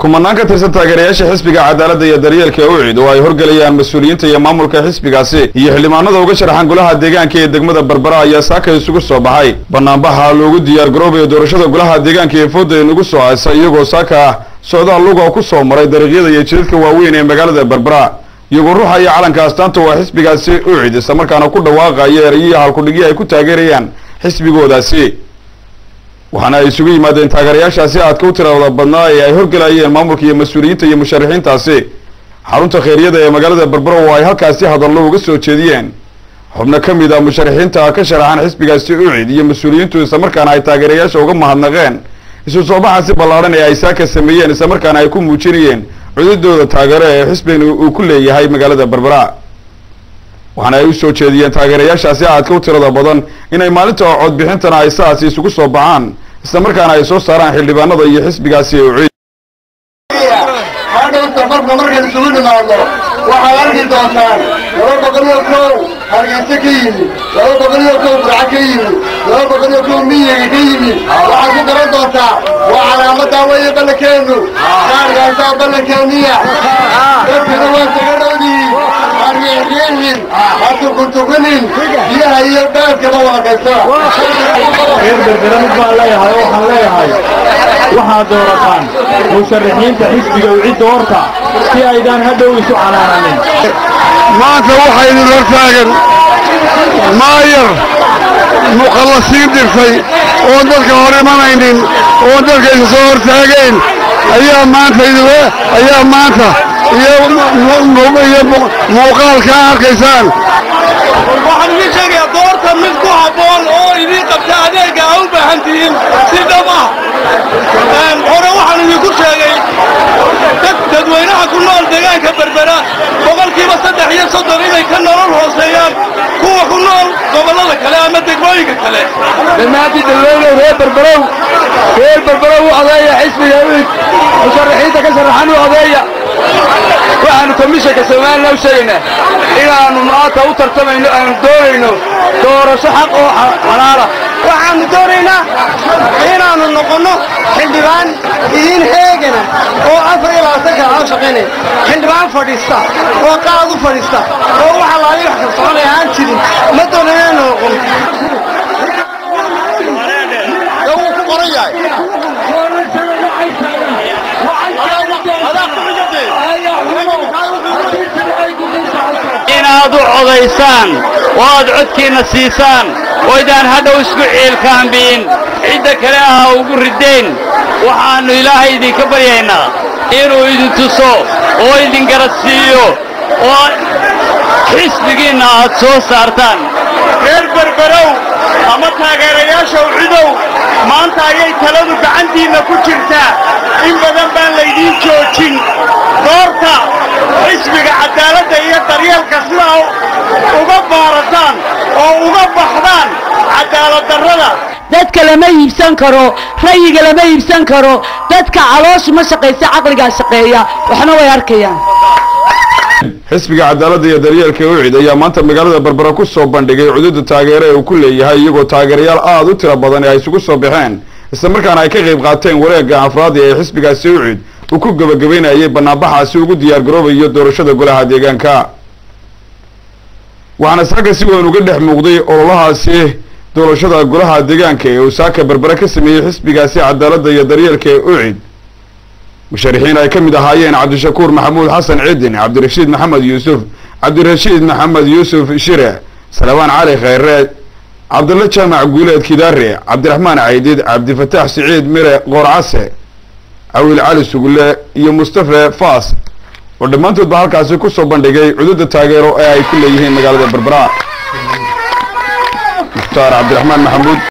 kumanaan ka tirsan taageerayaasha xisbiga cadaaladda iyo daryeelka ee ucid oo ay horgelayaan mas-uuliyiinta iyo maamulka xisbigaasi iyo xildhibaanada uga sharaxan golaha deegaanka ee degmada berbera ayaa saaka isugu soo baxay banaanbaxa loogu diyaar garoobayo doorashada golaha deegaanka ee fooda inugu soo haysa iyagoo saaka socdaal luga ku soo maray dariiqyada iyo jidadka waaweyn ee magaalada berbera iyagoo ruuxa iyo calanka astaanta waa xisbigaasi ucid islamarkaana ku dhawaaqaya erayihii halkudhigii ay ku taageerayaan xisbigoodaasi waxaana ay isugu yimaadeen taageerayaashaasi aadka u tirada badnaa ee ay horgelayeen maamulka iyo mas-uuliyiinta iyo musharaxiintaasi xarunta kheeriyada ee magaalada berbera oo ay halkaasi hadallo uga soo jeediyeen xubno ka mid a musharaxiinta ka sharaxan xisbigaasi ucid iyo mas-uuliyiintu islamarkaana ay taageerayaasha uga mahadnaqeen isu soo baxaasi ballaadhan ee ay saaka sameeyeen islamarkaana ay ku muujinayeen cududooda taageero ee xisbigan uu ku leeyahay magaalada berbera waxaana ay u soo jeediyeen taageerayaashaasi aadka u tirada badan inay maalinta codbixintana ay saasi isugu soo baxaan islamarkaana ay soo saaraan xildhibaanada iyo xisbigaasi ucid hadhowta marka markaan isugu nimaadno waxaad arki doontaan laba boqol iyo kow hargeysa ka yimi laba boqol iyo kow burca ka yimi laba boqol iyo kow miyiga ka yimi waxaad ku garan doontaa waa calaamadaa weeye ballankeennu kaargaasaa ballankeeniya dadkana waa saga dhowdihiin hargeexgeexin ha tukuntukunin biyaha iyo baadkaba waakaysa reer berbera mid baan leeyahay oo waxaan leeyahay waxaad doorataan musharaxiinta xisbiga ucidda horta si aydaan hadhow isu canaananin maanta waxaa idin hor taagan maayar mukhallasiin dirtay oon dadka hor imanaynin oon dadka isa soo hor taagayn ayaa maanta idin ayaa maanta iyo iyo muuqaalkaa arkaysaan waxaan idiin sheegayaa doorta mid ku habboon oo idiin qabta adeega aa u baahan tihiin si dhab ah hore waxaan idinku sheegay dad dadweynaha ku nool deegaanka berbera boqolkiiba saddex iyo soddon inay ka nolol hooseeyaan kuwa ku nool gobollada kale ama degmooyinka kale dhammaantii dadweynow reer berberow reer berberow u odeeya xisbiga uid musharaxiinta ka sharaxan u odeeya waxaanu komishanka somalilan u sheegaynaa inaannu maanta u tartamayno aanu doonayno doorasho xaq oo xalaala waxaannu doonaynaa inaannu noqonno xildhibaan idiin heegana oo afar iyo labaatan kala aan shaqaynaya xildhibaan fadhiista oo qaad u fadhiista oo waxa laali wax ka soconaya aan jirin ma doonayna inaannu noqon wuu ku qoran yahay inaad u codaysaan oo aad codkiinna siisaan oo idaan hadhow isku ciilkaambiin cidda kale aha ugu ridayn waxaannu ilaahay idinka baryaynaa inuu idin tuso oo idin garadsiiyo oo xisbigiinna aad soo saartaan reer berberow ama taageerayaasha ucidow maanta ayay taladu gacantiinna ku jirtaa in badan baan laydiin joojin doorta xisbiga cadaaladda iyo daryeelka sidaa uga baarataan oo uga baxdaan cadaaladdarrada dadka lama iibsan karo rayiga lama iibsan karo dadka calooshu ma shaqaysa caqligaa shaqeeya waxna way arkayaan xisbiga cadaaladda iyo daryeelka ucid ayaa maanta magaalada berbera ku soo bandhigay cududa taageero ee uu ku leeyahay iyagoo taageerayaal aada u tiro badan ee ay isugu soo baxeen islamarkaana ay ka qayb qaateen wareegga afraadi ee xisbigaasi ucid uu ku gebagabaynayay banaanbaxaasi ugu diyaar garoobayo doorashada golaha deegaanka waxaana saaka si weyn uga dhex muuqday ololahaasi doorashada golaha deegaanka ee uu saaka berbere ka sameeyey xisbigaasi cadaaladda iyo daryeelka ee ucid musharaxiin ay ka mid ahaayeen cabdishakuur maxamuud xasan cidin cabdirashiid maxamed yuusuf cabdirashiid maxamed yuusuf shire salabaan cali kheyre cabdilla jaamac guuleed kidaare cabdiraxmaan caydid cabdifataax siciid mire qoorcase cawiil cali sugulle iyo mustafe faas oo dhammaantoodba halkaasi kusoo bandhigay cududa taageero ee ay ku leeyihiin magaalada berbera mukhtaar cabdiraxmaan maxamuud